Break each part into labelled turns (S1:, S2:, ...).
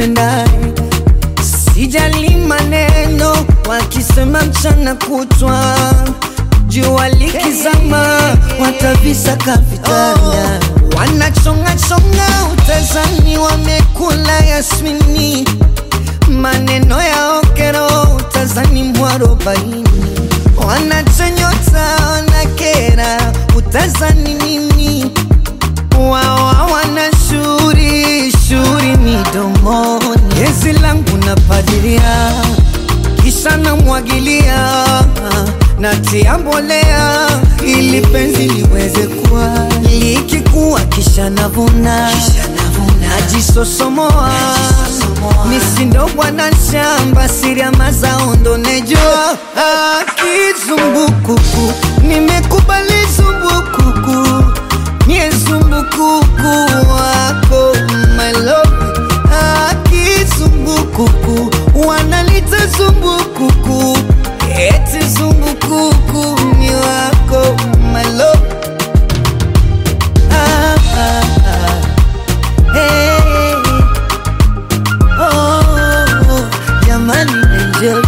S1: nipendaye sijali maneno wakisema mchana kutwa jua likizama watavisaka vitanda wanachongachonga utazani wamekula yasmini maneno ya okero utazani mwarobaini wanachonyota wanakera utazani nini wawa wana shuri shuri midomoni gezi langu napadilia kisha namwagilia natia mbolea ili penzi liweze kuwa likikuwa kisha navuna najisosomoa misindo bwana shamba siria mazao ndo nejua akizumbukuku nimekubali zumbukuku nye zumbukuku wako my love akizumbukuku wanalita zumbukuku eti zumbukuku ni wako my love ah, ah, ah. Hey, oh, jamani enjoy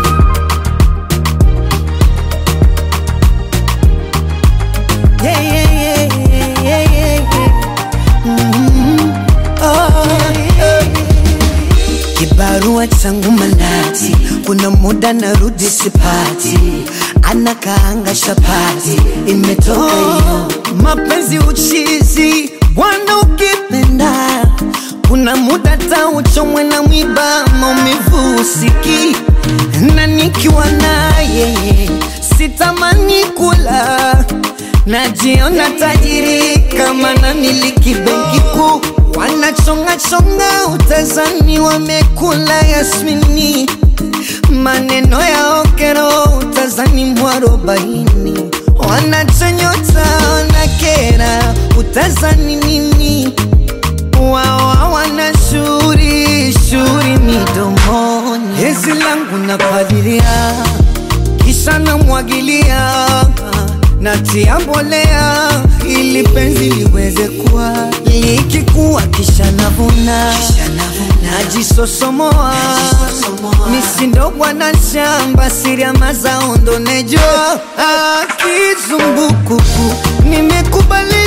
S1: yeah, yeah, yeah, yeah, yeah, yeah. Mhm. Oh, yeah. Kibarua changu manati, kuna muda narudi sipati, anakaanga shapati, imetoka hiyo mapenzi uchizi, bwana ukipenda kuna muda tauchomwe na mwiba, maumivu usiki na nikiwa naye sitamani kula najiona tajiri kama na miliki benki kuu wanachongachonga utazani wamekula yasmini maneno ya okero utazani mwarobaini wanachonyota wanakera utazani nini wawa wana shuri shuri midomoni hezi langu napalilia kisha namwagilia natia mbolea ili penzi liweze kuwa likikuwa kisha navuna najisosomoa misindo bwana shamba siria mazao ndo nejua akizumbukuku nimekubali